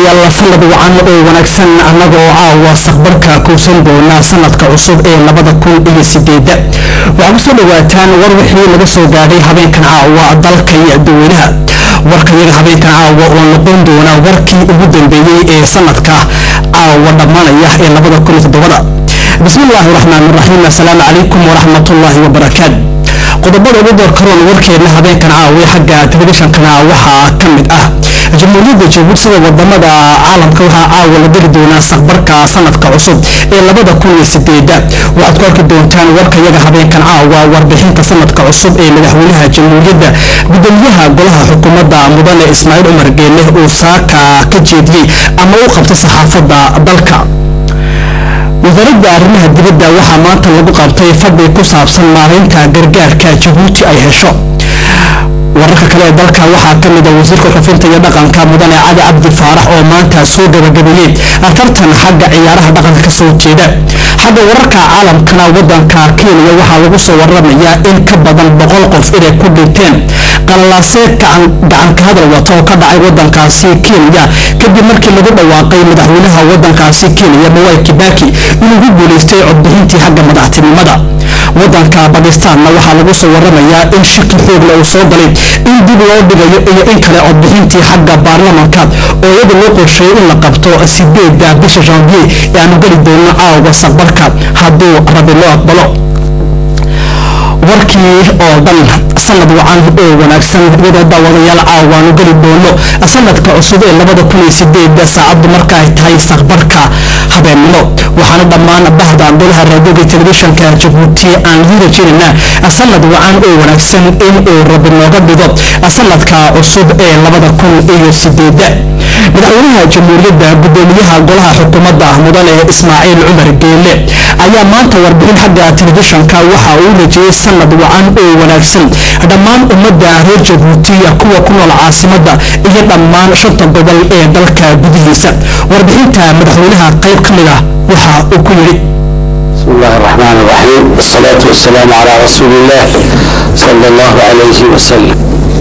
daawadayaal sanad wacan oo wanaagsan annagoo caawa saqbarka kuusan doona sanadka cusub ee labada kun iyo sideeda waxaa kusoo dhawaataan war wixii laga soo gaadhay habeenkan caawa dalka iyo dadweynaha warkayaga habeenkan caawa oo noqon doona warkii ugu dambeeyey ee sanadka caawa dhammaanaya ee labada kun iyo toddobada bismillaahi raxmaan raxiim assalaamu calaykum waraxmatullaahi wabarakaatu qodobada ugu doorkaroon warkeedna habeenkan caawa xagga telefishankana waxaa ka mid ah jamhuuriyadda jabuuti sida wadamada caalamka waxaa caawa la diri doonaa saqbarka sanadka cusub ee labada kun iyo sideeda waxaad ku arki doontaan warkayaga habeenkan caawa warbixinta sanadka cusub ee madaxweynaha jamhuuriyadda gudoomiyaha golaha xukuumadda mudane ismaaciil cumar geelle uu saaka ka jeediyey ama u qabtay saxaafadda dalka wasaaradda arrimaha dibadda waxaa maanta lagu qabtay fadhi ku saabsan maareynta gargaarka jabuuti ay hesho wararka kale ee dalka waxaa ka mid a wasiirka xufinta iyo dhaqanka mudane cali cabdi faarax oo maanta soo gabagabeeyey tartan xagga ciyaaraha dhaqanka kasoo jeeda xagga wararka caalamkana wadanka kenya waxaa lagu soo waramayaa in ka badan boqol qof inay ku dhinteen qalalaasee gacanka hadal wata oo ka dhacay wadankaasi kenya kadib markii lagu dhawaaqay madaxweynaha wadankaasi kenya mawai kibaki inuu ku guuleystay codbixintii xagga madaxtinimada wadanka bakistaanna waxaa lagu soo waramayaa in shaki xoogle uu soo galay in dib loo dhigayo iyo in kale codbixintii xagga baarlamanka oo iyada loo qorsheeyay in la qabto sideeda bisha janvier ee aanu geli doono caawa saqbarka hadduu rabi loo aqbalo warkii oo dhan sanad wacan oo wanaagsan iyadoo daawadayaal caawaanu geli doono sanadka cusub ee labada kun iyo sideeda saacaddu marka ay tahay saqbarka habeennimo waxaana dhammaan bahda golaha raadioga telefishanka jabuuti aan lii rajeynaynaa sanad wacan oo wanaagsan in uu rabi nooga dhigo sanadka cusub ee labada kun iyo sideeda madaxweynaha jamhuuriyadda gudoomiyaha golaha xukuumadda mudane ismaaciil cumar geelle ayaa maanta warbixin xagga telefishanka waxa uu rajeyey sanad wacan oo wanaagsan dhammaan ummadda reer jabuutiya kuwa ku nool caasimadda iyo dhammaan shanta gobol ee dalka gudihiisa warbixinta madaxweynaha qayb ka mid ah waxa uu ku yidhi بسم الله الرحمن الرحيم والصلاة والسلام على رسول الله صلى الله عليه وسلم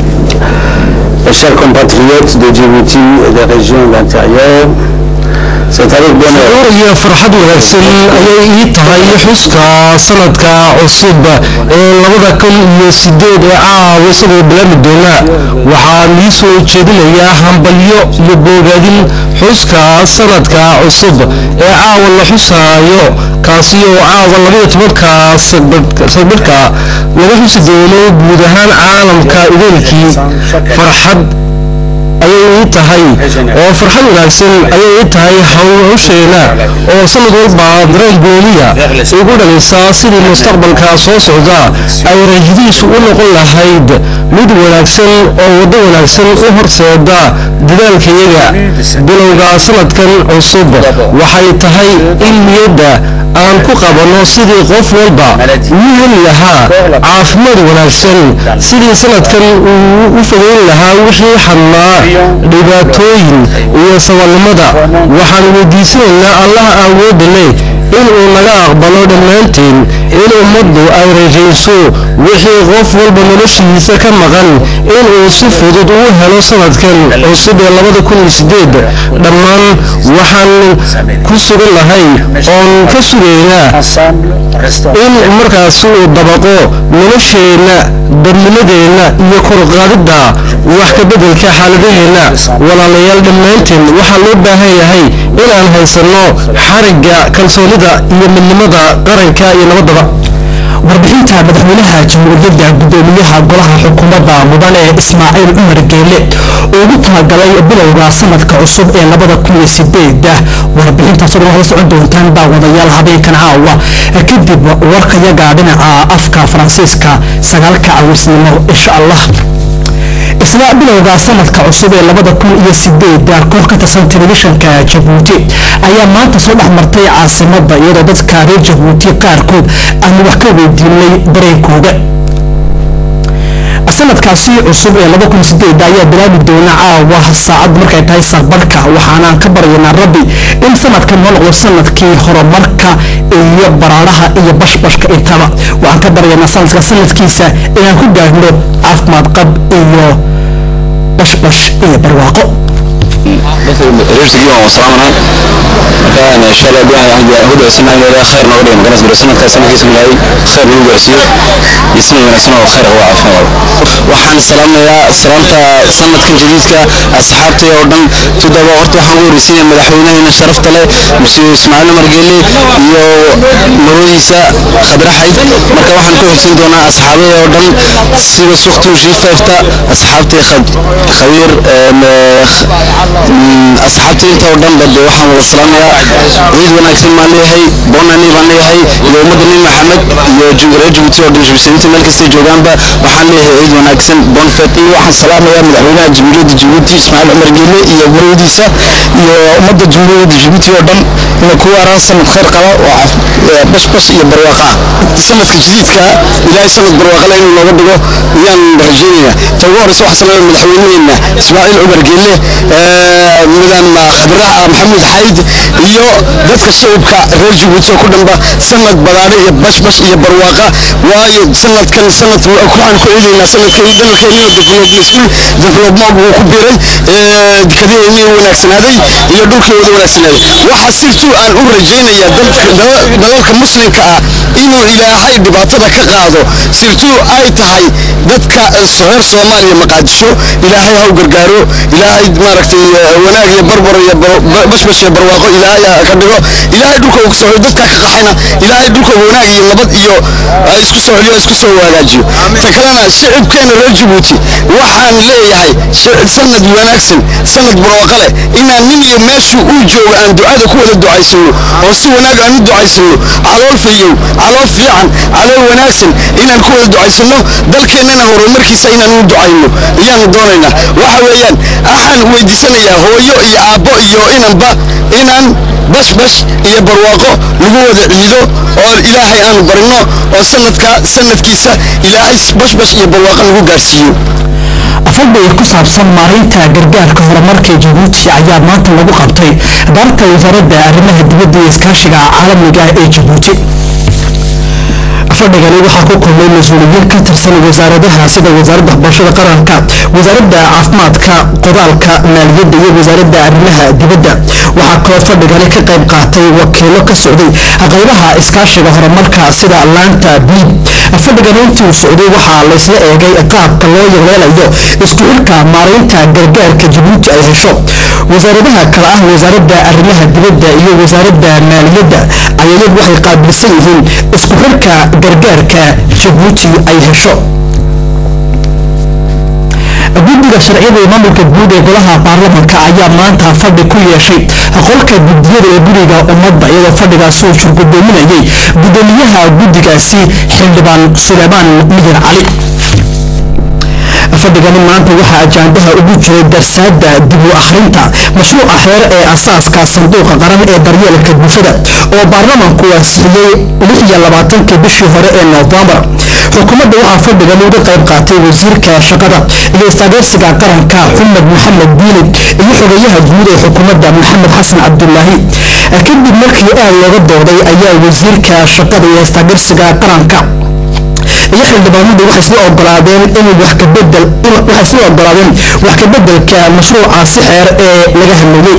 Mes chers compatriotes de Djibouti et des régions de l'intérieur, c'est avec bonheur shucuur iyo farxad wanaagsan ayay ii tahay xuska sanadka cusub ee labada kun iyo sideed ee caawa isagoo bilaami doona waxaa lii soo jeedinayaa hambalyo iyo boogaadin xuska sanadka cusub ee caawa la xusaayo kaasi oo caawa labaiyo tobanka sagbirhka laga xusi doono guud ahaan caalamka idaylkii farxad ayay ii tahay oo farxad wanaagsan ayay ii tahay hawsheena oo sanad walba dareen gooniya igu dhalaysaa sidii mustaqbalka soo socda ay rajadiisu u noqon lahayd mid wanaagsan oo waddo wanaagsan u horseeda dadaalkayaga bilowga sanadkan cusub waxay tahay in niyadda aan ku qabanno sidii qof walba uu heli lahaa caafimaad wanaagsan sidii sanadkan uu u fogeyn lahaa wixii xadnaa dhibaatooyin iyo sabalnimada waxaan weydiisanaynaa allaha awoodda leh inuu naga aqbalo dhammaanteen in ummaddu ay rajayso wixii qof walba noloshiisa ka maqan inuu si fudud uu helo sanadkan cusub ee labada kun iyo sideed dhammaan waxaan ku sugan lahay oon ka sugaynaa in markaas uu dabaqo nolosheenna dadnimadeenna iyo korqaadidda wax ka beddelka xaaladaheenna walaalayaal dhammaanteen waxaa loo baahan yahay inaan haysanno xarigga kalsoonida iyo midnimada qaranka iyo nabaddaba warbixinta madaxweynaha jamhuuriyadda gudoomiyaha golaha xukuumadda mudane ismaaciil cumar geelle oo ugu talagalay bilowga sanadka cusub ee labada kun iyo sideeda warbixintaas oo la socon doontaan daawadayaal habeenkan caawa kadib warkayaga dhinaca afka faransiiska sagaalka cawisnimo insha allah isla bilowga sanadka cusub ee labada kun iyo sideeda koox ka tirsan telefishanka jabuuti ayaa maanta soo dhex martay caasimada iyadoo dadka reer jabuuti qaarkood aanu wax ka weydiinay dareenkooda sanadkaasi cusub ee laba kun sideed ayaa bilaabi doona caawa saacad markay tahay saqbarhka waxaanaan ka baryaynaa rabbi in sanadkan noo noqdo sanadkii horumarka iyo baraaraha iyo bashbashka intaba waxaan ka baryaynaa sanadka sanadkiisa inaan ku gaadhno caafimaad qab iyo bashbash iyo barwaaqo reer sigiyo waan salaamana marka insha allah ducaa waxaan ku ducaysanaa in ilaahay khayr nooga dhigo maganas biro sanadkaa sanadkiisa ilaahay khayr nagu gaarsiiyo iyo sanad wanaagsan oo khayr uga caafimaad waxaan salaamayaa salaamta sanadkan jadiidka asxaabtay oo dhan tudaba horta waxaan ugu horeysiinaya madaxweynaheena sharafta leh masiir ismaaciil umar geelle iyo marwadiisa khadraxayd marka waxaan ku xigsan doonaa asxaabada oo dhan sida suktuu shiifeefta asxaabtii khabiir asxaabtii inta oo dhan bade waxaan wada salaamayaa ciid wanaagsan baan leeyahay boonani baan leeyahay iyo ummadda nin maxamed iyo reer jabuuti oo dhan jabuusiyiinta meel kastay joogaanba waxaan leeyahay ciid wanaagsan bonfet iyo waxaan salaamayaa madaxweynaha jamhuuriyadda jabuuti ismaaciil cumar geelle iyo marwadiisa iyo ummadda jamhuuriyadda jabuuti oo dhan inay ku waaraan sanad khayr qaba oo bashbash iyo barwaaqa ah sanadka jadiidka ilaahay sanad barwaaqale inuu nooga dhigo ayaan rajeynayaa ta ugu horeysa waxaa salaamaya madaxweynaheena ismaaciil cumar geelle midaan khadraha maxamuud xayd iyo dadka shacibka reer jabuuti oo ku dhanba sanad badaadhe iyo bashbash iyo barwaaqa waayo sanadkan sanad waxaan ku eegaynaa sanadkan dalkeennio development uu ku biiray kadiheenii wanaagsanaaday iyo dhulkii wada wanaagsanaaday waxaa sirtuu aan u rajaynayaa dalalka muslimka ah inuu ilaahay dhibaatada ka qaado sirtuu ay tahay dadka reer soomaaliya maqaadisho ilaahay haw gargaaro ilaahay maaragtay wanaag iyo barbar iyo bashbash iyo barwaaqo ilaahay ka dhigo ilaahay dhulka uu kusoo dadka ka qaxayna ilaahay dhulka wanaag iyo nabad iyo isku soo celiyo isku soo hagaajiyo ta kalena shicibkeena reer jabuuti waxaan leeyahay sanad wanaagsan sanad barwaaqo leh inaan nin iyo meeshuu uu joogo aan ducada ku wada ducaysano oo si wanaag aan u ducaysano calool fayow calool fiican calool wanaagsan inaan ku wada ducaysano dalkeennana horumarkiisa inaan u ducayno ayaanu doonaynaa waxa weeyaan waxaan weydiisanayaa hooyo iyo aabbo iyo inanba inaan bashbash iyo barwaaqo lagu wada ciido oo ilaahay aanu barino oo sanadka sanadkiisa ilaahay bashbash iyo barwaaqo lagu gaarsiiyo afadhiga ku saabsan maareynta gargaarka horumarka jabuuti ayaa maanta lagu qabtay daarta wasaaradda arrimaha dibadda iyo iskaashiga caalamiga ah ee jabuuti fadhigani waxaa ku kulmay mas-uuliyiin ka tirsan wasaaradaha sida wasaaradda waxbarashada qaranka wasaaradda caafimaadka qodaalka maaliyadda iyo wasaaradda arrimaha dibadda waxaa kaloo fadhigani ka qayb qaatay wakiilo ka socday qaybaha iskaashiga horumarka sida laanta biib fadhigani intii uu socday waxaa laysla eegay qaabka loo yeeleelayo isku xilka maareynta gargaarka jabuuti ay hesho wasaaradaha kale ah wasaaradda arrimaha dibadda iyo wasaaradda maaliyadda ayayadu waxay qaabilsan yihiin isku xilka gargaarka jabuuti ay hesho guddiga sharciyada ee maamulka guud ee golaha baarlamanka ayaa maanta fadhi ku yeeshay qolka guddiyada ee guriga ummadda iyadoo fadhigaasi uu shurgudoominayay guddoomiyaha guddigaasi xildhibaan suleymaan miyir cali fadhigani maanta waxaa ajaandaha ugu jiray darsaada dib u akhrinta mashruuca xeer ee asaaska sanduuqa qaran ee daryeelka bulshada oo baarlamanku ansixiyey lix iyo labaatankii bishii hore ee noofembar xukuumadda waxaa fadhigan uga qayb qaatay wasiirka shaqada iyo istaageersiga qaranka xumed maxamed diini iyo xogeyaha guud ee xukuumadda maxamed xasan cabdulaahi kadib markii aad looga dooday ayaa wasiirka shaqada iyo istaageersiga qaranka iyo xildhibaanadu waxay isla ogolaadeen in wax ka bedel waxay isla ogolaadeen wax ka bedelka mashruucaasi xeer ee laga hadlayay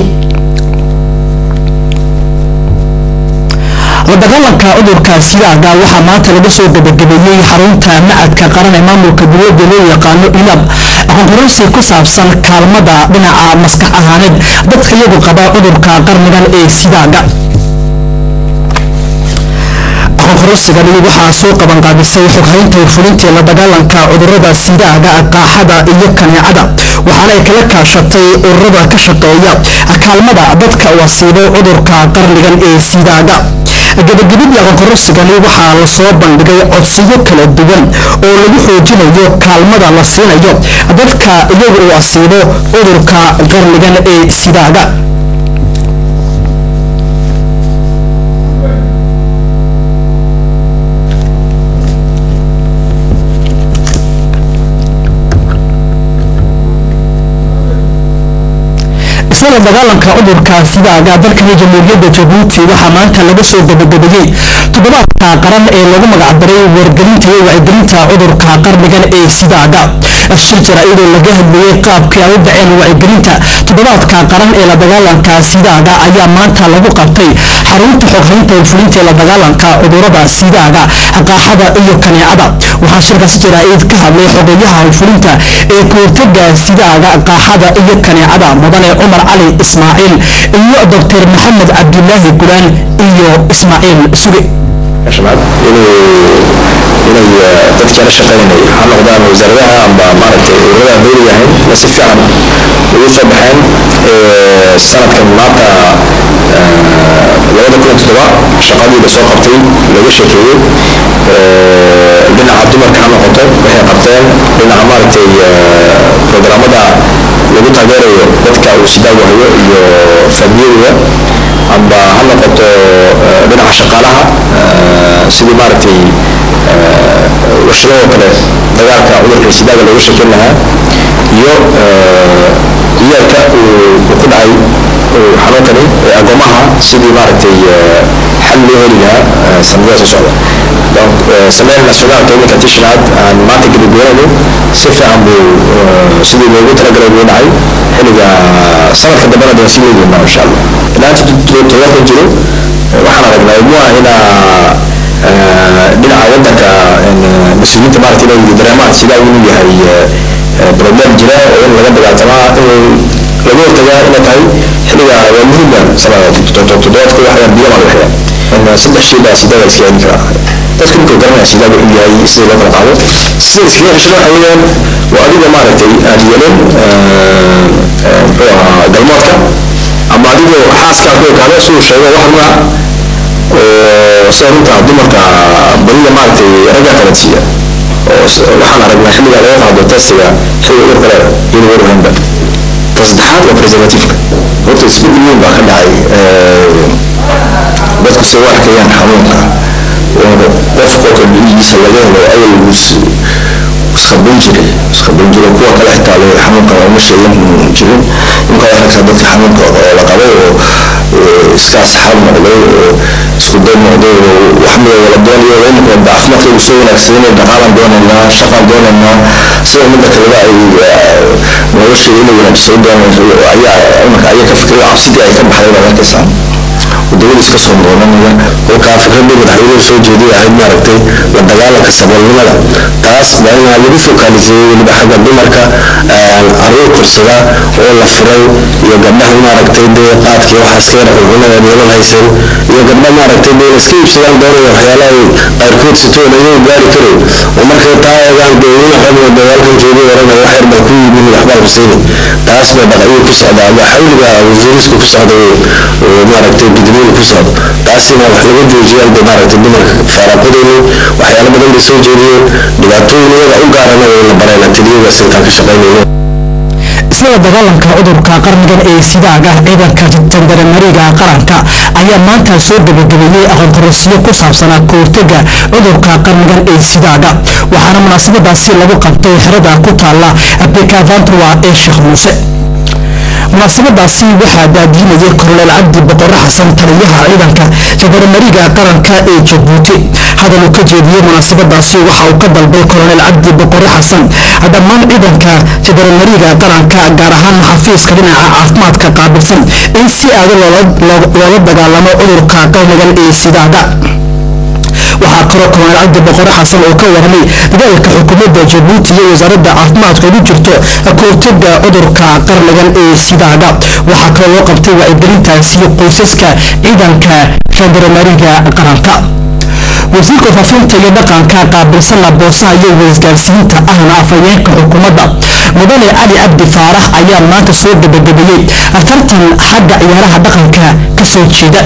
la dagaalanka cudurka siyaaga waxaa maanta laga soo gabagabeeyey xarunta macadka qaran ee maamulka dowladda loo yaqaano ilab aqoonqoransi ku saabsan kaalmada dhinaca maskax ahaaneed dadka iyagu qaba cudurka qarnigan ee sidaaga aqoonqoransigani waxaa soo qabanqaabisay xoghaynta fulintii la dagaalanka cudurada sidaaga qaaxada iyo kaneecada waxaana ay kala kaashatay ururada ka shaqeeya kaalmada dadka wasiibo cudurka qarnigan ee sidaaga gabagabadii aqoonqoransigani waxaa lasoo bandhigay codsiyo kala duwan oo lagu xoojinayo kaalmada la siinayo dadka iyagu uu asiibo cudurka qarnigan ee sidaaga isla dagaalanka cudurka sidaaga dalkani jamhuuriyadda jabuuti waxaa maanta laga soo gabagabeeyey toddobaadka qaran ee lagu magacdaray wargelinta iyo wacyigelinta cudurka qarnigan ee sidaaga shir jaraa'idoo laga hadlayey qaabkii ay u dhaceen wacyigelinta toddobaadka qaran ee la dagaalanka sidaaga ayaa maanta lagu qabtay xarunta xoghaynta fulfulinta ee la dagaalanka cudurada sidaaga qaaxada iyo kaneecada waxaa shirkaas jaraa'id ka hadlay xogeyaha howlfulinta ee kahortaga sidaaga qaaxada iyo kaneecada mudane cumar cali ismaaciil iyo doctor maxamed cabdilaahi gulaan iyo ismaaciil suge شباب inay dadkii la shaqaynay ha noqdaan wasaaradaha amba maaragtay ururada dowliga ahayn na si fiican ugu soo baxeen sanadkan maanta labada kun iyo toddoba shaqadii la soo qabtay laga sheekeeyey dhinaca dumarka ha noqoto waxay qabteen dhinaca maaragtay programmada lagu taageerayo dadka uu sidaagu hayo iyo faamiyadooda amba ha noqoto dhinaca shaqaalaha sidii maaragtay warshadoo kale dagaalka cudurka sidaaga looga sheekeyn lahaa iyo iyaalka uu ku dhacay xanuunkani ee agoomaha sidii maaragtay xal loo heli lahaa sanadada soo socda donc semaine nationalka iminka tishnaad aan maanta gabagabeynayno si fiican buu sidii loogu talagalay buu dhacay xilliga sanadka dambena dee sii leeyihiin insha allah ilaanta todobaadkan jiro waxaan aragnaa ilmuha inaa dhinaca wadanka mas-uuliyiinta maarata inay dareemaan sidaa inuu yahay problem jira oo in laga dagaaltamaa in laga hortagaa inay tahay xilliga waa muhiima toddobaadku waxayaan biyamaa la waxyaa saddex shay baa sidaaga iska celin karaa dadka ninkuu garanaya sidaaga inuu yahay sida loo kala qaado sida iskaga xishada waxa weeyaan waa adiga maaragtay aad yeelin muxuu ahaa galmoodka ama adigoo xaaskaad ku ekaado siduu sheego wax nuuca oo sida runta dumarka badida maaragtay ragga qabansiiya oo waxaan aragnaa xilliga laga qaado testiga xilliga urka leeda iyadoo warwahanba ta saddexaad waa preservativeka horta isbedel weyn baa ka dhacay dadku se u arkayaan xanuunka qofka oo dhiigiisa laga helo awal iskhaban jiray iskhaban jiray kuwa kale xitaa le xanuunka uma sheegan jirin imka arkaysaa dadka xanuunka oo la qabay oo iska asxaab noqday oo isku day noqday oo wax mida wala doonayo imika caafimaadka uu soo wanaagsanay dhaqaalaan doonaynaa shaqaan doonaynaa sida midda kaleba ay nolosha inay wanaagsan doonayso ayaa imika ayaa ka fikiraya cabsidii ay ka baxday baad arkaysaa wadamada iska soo noqonanaya kolkaa fikradii madaxweynuhu soo jeeday ahayd maaragtay la dagaalanka saboolnimada taas waa inaa lagu fokaaliseeyey weliba xagga dumarka caruur korsada oo la furay iyo gabdhaha maaragtay dee qaadkii waxaa iska yara cunada nolol haysan iyo gabdha maaragtay dee la iska iibsadaan doonaya waxyaalaha qaarkood sitoon ayuu gaari karay oo markay taa eegaan dee wina xogna dagaalkan joogay oranaya wax yar baa ku yimid waxbaa huseyni taas baa dhaqayuu ku socdaa ama xawliga wasiiriska ku socda maaragtay gudmiyada ku socda taasina wax laga joojiyaan bay maaragtay dumarka faaraaqadooda waxyaalo badan bay soo jeediyeen dhibaatooyin iyaga u gaarana way la bareen tiliyadaas intaan ka shaqaynayno isla dagaalanka cudurka qarnigan ee sidaaga ciidanka jandarmariga qaranka ayaa maanta soo gabagabeeyey aqoonkorosiyo ku saabsanaa kahortaga cudurka qarnigan ee sidaaga waxaana munaasabadaasi lagu qabtay xerada ku taala bekavantua ee sheekh muuse munaasabadaasi waxaa daadiinayay korneel cabdi boqore xasan taliyaha ciidanka jandarmariga qaranka ee jabuuti hadal uu ka jeediyey munaasabadaasi waxa uu ka dalbay korneel cabdi boqore xasan dhammaan ciidanka jandarmariga qaranka gaar ahaan xafiiska dhinaca caafimaadka qaabilsan in si aada loola dagaalamo cudurka qarnigan ee sidaaga waxaa kaloo korneel cabdi boqore xasan oo ka warramay dadaalka xukuumadda jabuuti iyo wasaaradda caafimaadka ugu jirto kahortaga cudurka qarnigan ee sidaaga waxaa kaloo loo qabtay wacyigelintaasi qoysaska ciidanka jandarmariga qaranka wasiirka faafinta iyo dhaqanka qaabilsana boosaha iyo waisgaarsiinta ahna afhayeenka xukuumadda mudane cali cabdi faarax ayaa maanta soo gabagabeeyey tartan xagga ciyaaraha dhaqanka ka soo jeeda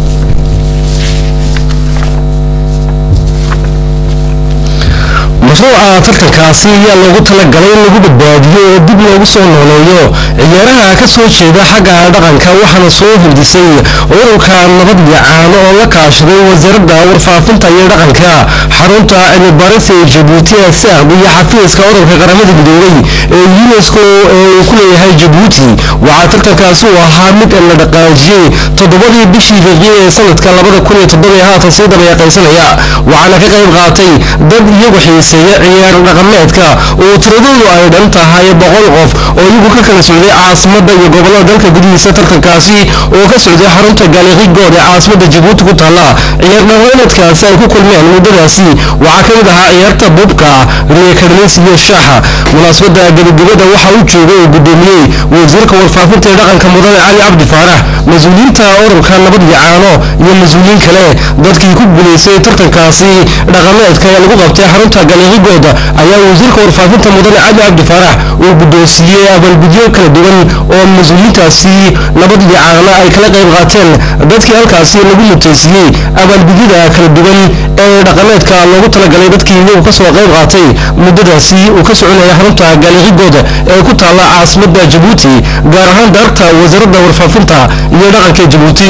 mashruuca tartankaasi ayaa loogu talagalay in lagu badbaadiyo oo dib loogu soo nooleeyo ciyaaraha ka soo jeeda xagga dhaqanka waxaana soo hindisay ururka nabad iyo caano oo la kaashaday wasaaradda warfaafinta iyo dhaqanka xarunta cilmibaris ee jabuuti asaab iyo xafiiska ururka qaramada midoobay ee unesco ee uu ku leeyahay jabuuti waxaa tartankaasi uu ahaa mid la dhaqaajiyey toddobadii bishii fiqiye ee sanadka labada kun iyo toddoba haatan sii dabayaqaysanaya waxaana ka qayb qaatay dad iyagu xiiseeya qaybgalaya ciyaar dhaqameedka oo tiradoodu ay dhan tahay boqol qof oo iyagu ka kala socday caasimadda iyo gobolada dalka gudihiisa tartankaasi oo ka socday xarunta gaaliqigood ee caasimadda jabuuti ku taalla ciyaar dhaqameedkaasi ay ku kulmeen muddadaasi waxaa ka mid ahaa ciyaarta bubka riyakarlis iyo shaaxa munaasabadda gebagabada waxaa u joogay oo gudoomiyey wasiirka warfaafinta ee dhaqanka mudane cali cabdi faarax mas-uuliyiinta ururka nabad iyo caano iyo mas-uuliyiin kale dadkii ku guulaystay tartankaasi dhaqameedka ee lagu qabtay xarunta galiqigood ayaa wasiirka warfaafinta mudane cali cabdi faarax uu guddoonsiiyey abaalgudyo kala duwan oo mas-uuliyiintaasi nabad iyo caano ay kala qayb qaateen dadkii halkaasi lagu mutaysiiyey abaalgudyada kala duwan ee dhaqameedka loogu talagalay dadkii iyagu kasoo qayb qaatay muddadaasi uu ka soconaya xarunta gaaliqigood ee ku taalla caasimadda jabuuti gaar ahaan daarta wasaaradda warfaafinta iyo dhaqanka jabuuti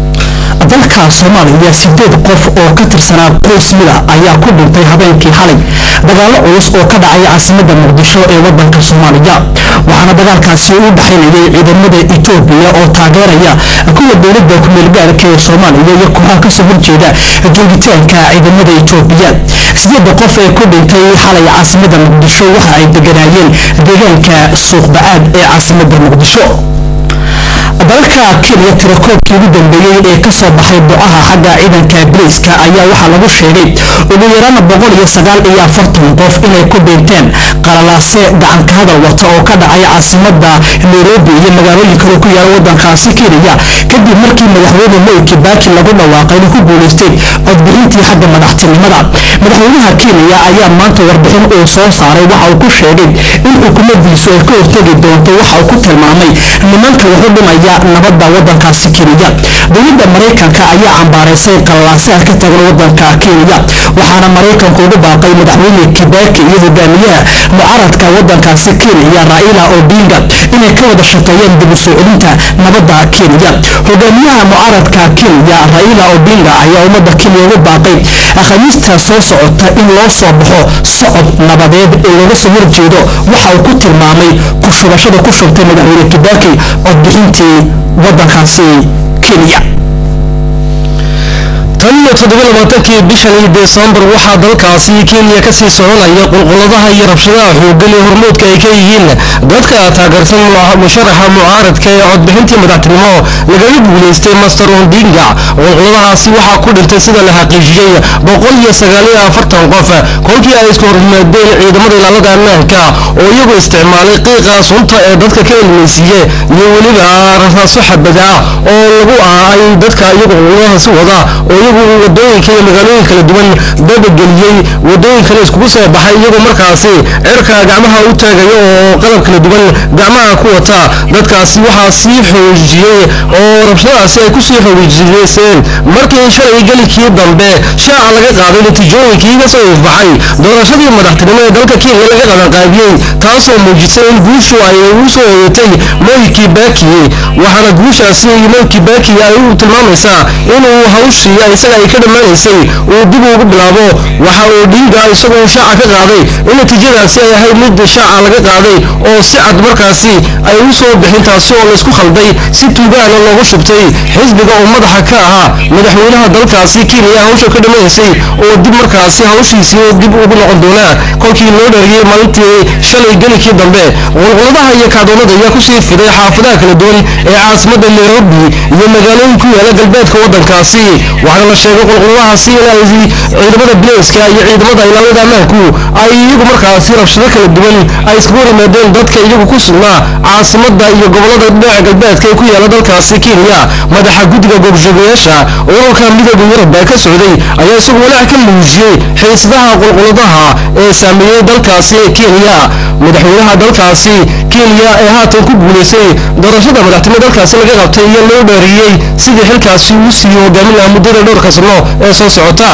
dalka soomaaliya sideed qof oo ka tirsanaa qoys mida ayaa ku dhintay habeenkii xalay dagaallo culus oo ka dhacay caasimadda muqdisho ee wadanka soomaaliya waxaana dagaalkaasi u dhexaynayay ciidamada etoobiya oo taageeraya kuwa dowladda kumeelgaarka ee soomaaliya iyo kooxaha kasoo horjeeda joogitaanka ciidamada etoobiya sideedda qof ee ku dhintay xalay caasimadda muqdisho waxa ay deganaayeen deegaanka suuqbacaad ee caasimadda muqdisho dalalka kenya tirakoobkii ugu dambeeyey ee kasoo baxay ducaha xagga ciidanka bariiska ayaa waxaa lagu sheegay ugu yaraan boqol iyo sagaal iyo afartan qof inay ku dhinteen qalalaase gacanka hadal wata oo ka dhacay caasimada nairobi iyo magaalooyin kale ku yaala wadankaasi kenya kadib markii madaxweyne moi kibaki lagu dhawaaqay inuu ku guuleystay codbixintii xagga madaxtinimada madaxweynaha kenya ayaa maanta warbixin uu soo saaray waxa uu ku sheegay in xukuumadiisu ay ka hortegi doonto waxa uu ku tilmaamay nimanka wuxu dhimaya nabadda wadankaasi kenya dowladda maraykanka ayaa cambaaraysay qallalaasaha ka taagan wadanka kenya waxaana maraykanku ugu baaqay madaxweyne kibaki iyo hogaamiyaha mucaradka wadankaasi kenya raila odinga inay ka wada shaqeeyaan dib u soo celinta nabadda kenya hogaamiyaha mucaradka kenya raila odinga ayaa ummadda kenya ugu baaqay khamiista soo socota in loo soo baxo socod nabadeed ee looga soo horjeedo waxa uu ku tilmaamay ku shubashada ku shubtay madaxweyne kibaki codbixintii wadankaasi kenya tan iyo toddobalabaatankii bishanii desembar waxaa dalkaasi kenya kasii soconaya qulquladaha iyo rabshadaha xooggan ee hormoodka ay ka yihiin dadka taageersan musharaxa mucaaradka ee codbixintii madaxtinimo lagaga guulaystay master ondinga qulquladahaasi waxaa ku dhintay sida la xaqiijiyey boqol iyo sagaaliyo afartan qof kolkii ay isku horyimaadeen ciidamada ilaalada ammaanka oo iyagu isticmaalay qiiqa sunta ee dadka ka ilmaysiiye iyo weliba rasaaso xabada ah oo lagu ah ay dadka iyagu qulquladahaasi wada oo iyagu wadooyinka iyo magaalooyin kala duwan dabageliyey wadooyin kale iskugu soo baxay iyagoo markaasi cirka gacmaha u taagaya oo qalab kala duwan gacmaha ku wata dadkaasi waxaa sii xoojiyey oo rabshadaasi ay kusii xoojiyeyseen markii shalay gelikii dambe shaaca laga qaaday natiijooyinkii ka soo ifbaxay doorashadii madaxtinimo ee dalka kenya laga qabanqaabiyey taasoo muujisay in guushu ay u soo hoyatay moi kibaki waxaana guushaasi moi kibaki ay u tilmaamaysaa inuu hawshii isaga ay ka dhammaanaysay uu dib ugu bilaabo waxa uu dhiiga isagoo shaaca ka qaaday in natiijadaasi ay ahayd mid shaaca laga qaaday oo si cad markaasi ay u soo bixin taasi oo laysku khalday si tuugaana loogu shubtay xisbiga oo madaxa ka ahaa madaxweynaha dalkaasi kenya hawsha ka dhammaysay oo dib markaasi hawshiisii dib ugu noqon doonaa kolkii loo dhariyey maalintii shalay gelikii dambe qulquladaha iyo kacdoonada ayaa kusii fiday xaafadaha kala duwan ee caasimadda nairobi iyo magaalooyin ku yaala galbeedka wadankaasi waxaana la sheegay qulquladahaasi in ay ciidamada bilayska iyo ciidamada ilaalada ammaanku ay iyagu markaasi rabshado kala duwan ay iskagu rimaadeen dadka iyagu ku sugnaa caasimadda iyo gobolada dhinaca galbeedka ee ku yaala dalkaasi kenya madaxa guddiga goobjoogayaasha ururka midooda yurub ee ka socday ayaa isagu walaac ka muujiyey xiisadaha qulquladaha ee saameeyey dalkaasi kenya madaxweynaha dalkaasi kenya ee haatan ku guulaystay doorashada madaxtinimo dalkaasi laga qabtay iyo loo dheeriyey sidii xilkaasi uu sii hogaamin lahaa muddada dhowrka sano ee soo socota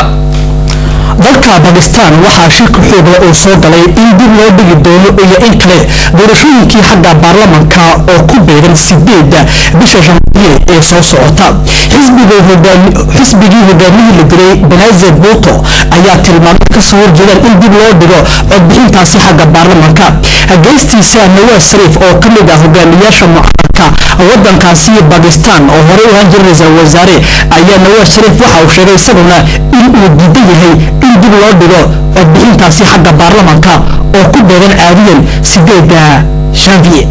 dalka bakistan waxaa shirka xooga uu soo galay in dib loo dhigi doono iyo in kale doorashooyinkii xagga baarlamanka oo ku beegan sideeda bisha janvier ee soo socota xisbigii hogaamihii la dilay benazir buto ayaa tilmaamay kasoo horjeedaan in dib loo dhigo codbixintaasi xagga baarlamanka geystiisa nawaas shariif oo ka mid ah hogaamiyaasha mucaaradka wadankaasi bakistan oo horey u ahaan jiray ra-iisul wasaare ayaa nawaas shariif waxa uu sheegay isaguna in uu diidan yahay in dib loo dhigo codbixintaasi xagga baarlamanka oo ku beegan caadiyan sideeda janvier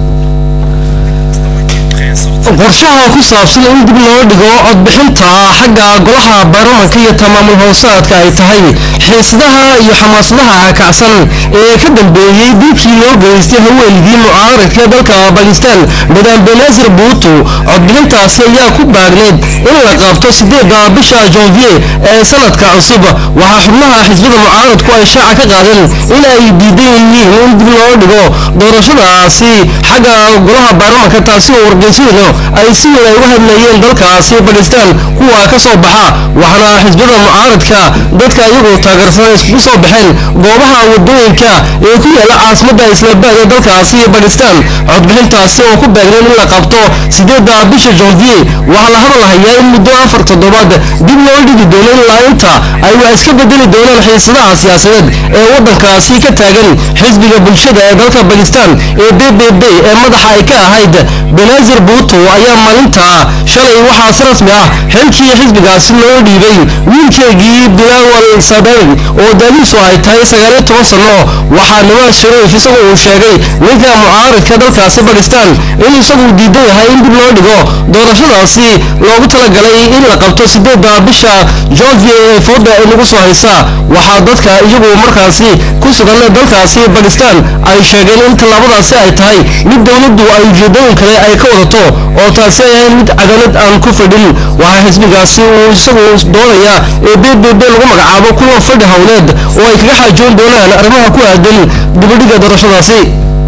qorshaha ku saabsan in dib loo dhigo codbixinta xagga golaha baarlamanka iyo tamaamul hoosaadka ay tahay xiisadaha iyo xamaasadaha kacsan ee ka dambeeyey dilkii loo geystay haweenigii mucaaradka dalka bakistan madam benazir buutu codbixintaasi ayaa ku baagneyd in la qabto sideeda bisha janvier ee sanadka cusub waxaa xubnaha xisbada mucaaradku ay shaaca ka qaadeen in ay diidan yihiin in dib loo dhigo doorashadaasi xagga golaha baarlamanka taasi oo wargeysyadu ay si weyn ay uga hadlayeen dalkaasi bakistan kuwa ka soo baxa waxaana xisbada mucaaradka dadka iyagoo taageersan iskugu soo baxeen goobaha wadooyinka ee ku yaala caasimadda islaambaad ee dalkaasi bakistan codbixintaasi oo ku beegneen in la qabto sideeda bisha janvier waxaa la hadalhayaa in muddo afar toddobaad dib loo dhigi doono ilaa inta ay wax iska bedeli doonaan xiisadaha siyaasadeed ee waddankaasi ka taagan xisbiga bulshada ee dalka bakistan ee b b b ee madaxa ay ka ahayd benazir buuto ayaa maalinta shalay waxaa si rasmi ah xilkii xisbigaasi loo dhiibay wiilkeegii bilawal sadari oo daadiisu ay tahay sagaaliyo toban sano waxaa nimaas shariif isagu uu sheegay ninka mucaaradka dalkaasi bakistan in isagu diidan yahay in dib loo dhigo doorashadaasi loogu talagalay in la qabto sideeda bisha janvier ee fooda ay nagu soo haysa waxaa dadka iyagu markaasi ku sugan dalkaasi bakistan ay sheegeen in tallaabadaasi ay tahay mid dowladdu ay ujeedooyin kale ay ka wadato oo taasi ay ahayn mid cadaalad aan ku fadhin waxaa xisbigaasi uu isagu doonaya ee b b b lagu magacaabo kuwa fadhi howleed oo ay kaga xaajoon doonaan arrimaha ku aadan dibadhiga doorashadaasi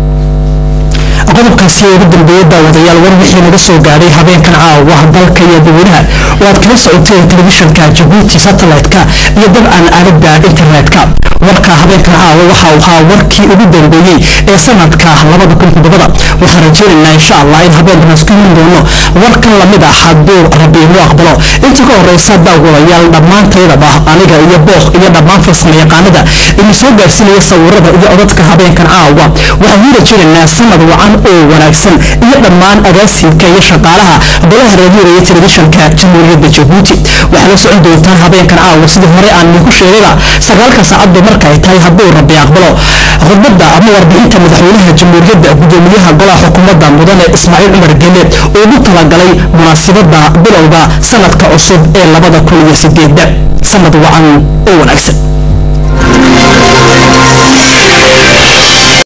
qodobkaasi ugu dambeeyay daawadayaal war wixii naga soo gaadhay habeenkan caawa dalka iyo dadweynaha oo aad kala socoteen telefishanka jabuuti satellite-ka iyo dabcan aalada internet-ka warka habeenkan caawa waxa uu ahaa warkii ugu dambeeyey ee sanadka labada kun toddobada waxaan rajeynaynaa insha allah in habeenkan isku iman doono warkan lamid ah hadduu rabbi inuu aqbalo inta ka horeysa daawadayaal dhammaantaydaba aniga iyo booq iyo dhammaan farsamo yaqaanada idin soo gaarsiinaya sawirada iyo codadka habeenkan caawa waxaan u rajeynaynaa sanad wacan oo wanaagsan iyo dhammaan agaasinka iyo shaqaalaha golaha raadiyoga iyo telefishanka jamhuuriyadda jabuuti waxaa la socon doontaan habeenkan caawa sidii hore aan idinku sheegayba sagaalka saacadba marka ay tahay hadduu rabbi aqbalo khudbadda ama warbixinta madaxweynaha jamhuuriyadda gudoomiyaha golaha xukuumadda mudane ismaaciil cumar gele oo ugu talagalay munaasabadda bilowga sanadka cusub ee labada kun iyo sideedda sanad wacan oo wanaagsan